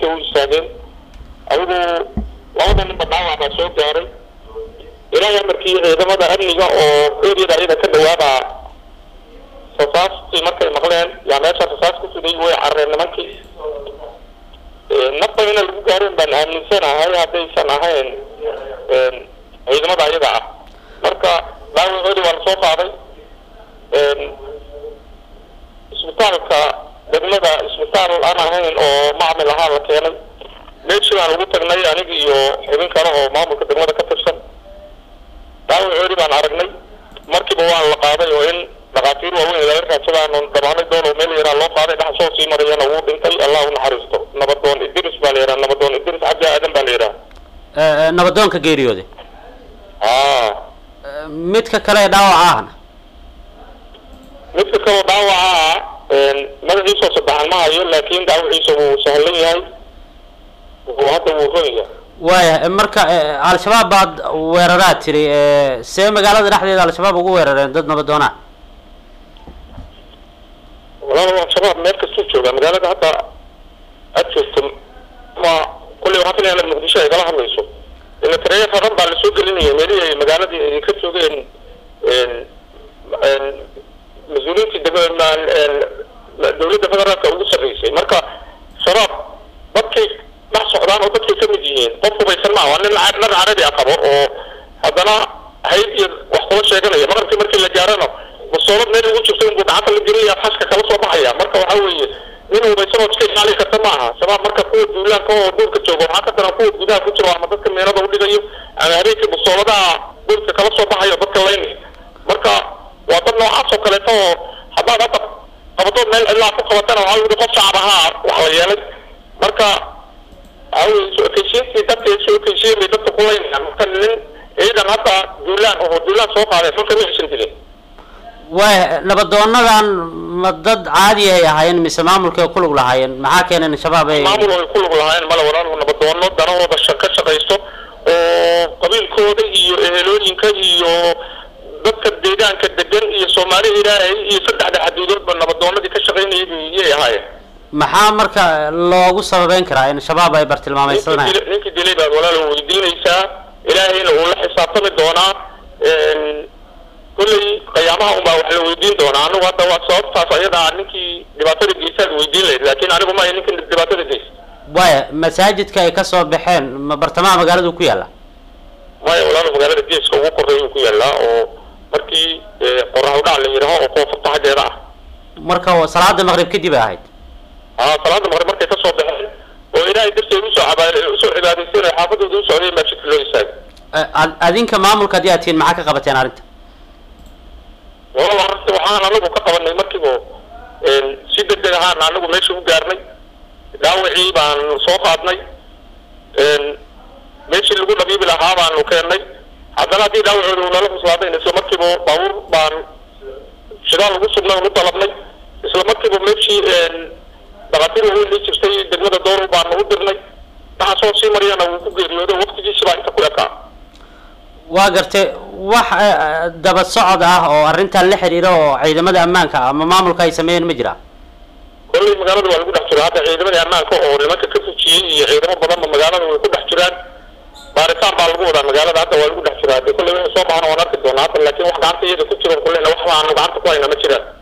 dhaqaatiirta u istaageen adigu labada ninba dhaawac baa soo gaaray ilaahay amarkii ciidamada amniga oo eriyada ayada ka dhawaaba rasaastii markay maqleen yaa meesha rasaas ku fiday way carareen nimankii nafba ina lagu gaareen baan aaminsanahay haddaysan ahayn ciidamada ayaga ah marka dhaawacoodi waa lasoo qaaday isbitaalka degmada isbitaal aan ahayn oo macmil ahaa la keenay meeshii baan ugu tagnay aniga iyo xubin kale oo maamulka degmada ka tirsan dhaawacoodi baan aragnay markiiba waan la qaaday oo in dhakhaatiir waaweyn laga raadsadaan dhabaanay doon oo meel yaraa loo qaaday dhax soo sii marayana wuu dhintay allah u naxariisto nabadoon idris baa la yidhaha nabadoon idris cabdi aadan baa la yidhaha nabadoonka geeriyooday aa midka kale ee dhaawaca ahna midka kaloo dhaawaca ah magaciisoo saddexan ma hayo laakiin dhaawaciisa wuu sahlan yahay wuu hadda wuu ron yahay waaya marka al-shabaab baad weeraraad tiri see magaalada dhexdeeda al-shabaab ugu weerareen dad nabadoonaa walaal al-shabaab meel kastuu joogaa magaalada hadda aad joogto ma kulley waxaa filaya inaad muqdisho ay kala hadlayso ila tareeya raran baa lasoo gelinaya meelihii ay magaaladii ay ka joogeen mas-uuliyiintii dowladda federaalka ugu sarreysay marka shabaab dadkay dhex socdaan oo dadkay kamid yihiin qof hubaysan maa waa nin nar carabi a qabo oo haddana hayd iyo wax kula sheeganaya maqribkii markii la gaarana musoolad meel ugu jirto inbuu gacanta la gelinaya xashka kala soo baxaya marka waxa weeye nin hubaysan oo iska ilaali karta maaha shabaab marka kuwa duulaanka oo duurka jooga waxaa ka daran kuwa gudaha ku jiro ama dadka meelada udhigayo ama habeenkii musooladaha duurka kala soo baxayo dadka laynaya marka waa dad noocaas oo kaleeto oo haddaad hadda qabadood meel cidlaa ku qabatana waxaa yidhi qof shacab ahaa wax la yeelay marka waxa weye soo ekeysiintii dadka soo ekeysiyen bay dadka ku laynayaan marka nin ciidan hadda duulaan oo duulaan soo qaaday marka ma aysan dilin waaya nabadoonadan ma dad caadi ay ahaayeen mise maamulkay ku lug lahaayeen maxaa keenay in shabaab ay maamul ay ku lug lahaayeen male walaal nabadoono danahooda sha- ka shaqaysto oo qabiilkooda iyo ehelooyinka iyo dadka deegaanka degan iyo soomaali ilaahay iyo saddexda xaduudoodba nabadoonadii ka shaqaynayay iyay ahaayeen maxaa marka loogu sababeyn karaa in shabaab ay ninkii bartilmaameydsanayaan dilay- ninkii dilay baad walaal weydiinaysaa ilaahayna uu la xisaabtami doonaa kulley qiyaamaha unbaa wax la weydiin doonaa anigu hadda waa sababtaas ayadaa ninkii dhibaatada geysaad weydiin lahayd laakiin anigu ma ninkii dhibaatada geysa waaya masaajidka ay kasoo baxeen ma bartamaha magaaladu ku yaalla maya walaal magaalada geeska ugu koreeyuu ku yaallaa oo markii qorax udhac la yidhaaho oo koonfurta xaggeeda ah marka salaada maqrib kadib ay ahayd aa salaada maqrib markay kasoo baxeen oo ilaahay darteed usoo caba- usoo cibaadaysteen oo xaafadooda u socday masjidka loo istaagay Eh, ad- adinka maamulka haddii aad tihiin maxaa ka qabateen arrinta walaal arrinta waxaan anagu ka qabanay markiiba si degdeg ahaan anagu meesha u gaarnay dhaawacii baan soo qaadnay meeshii lagu dhabiibi lahaa baanu keennay haddana haddii dhaawacooda uu nala cuslaaday isla markiiba baabuur baan shidaal lagu sugnay unu dalabnay isla markiiba meeshii dhakhaatiir waaweyn lii jirtay degmada dooru baanu u dirnay waxa soo sii mariyana wuu ku geeriyooday waqtigiisi baa inta ku ekaa waa gartay wax eh, daba socod ah oo arrintan la xiriira oo ciidamada ammaanka ah ama maamulka ay sameeyeen ma jira kolley magaalada waa lagu dhex jira hadda ciidamadii ammaanka oo nimanka ka fujiyey iyo ciidamo badanba magaalada way ku dhex jiraan baaritaan baa lagu wadaa magaalada hadda waa lagu dhex jiraa de kolley wixii soo baxana waan arki doonaa hadda laakiin wax gacanta iyada ku jiro kulleyna waxba aanu gacanta ku hayna ma jiraan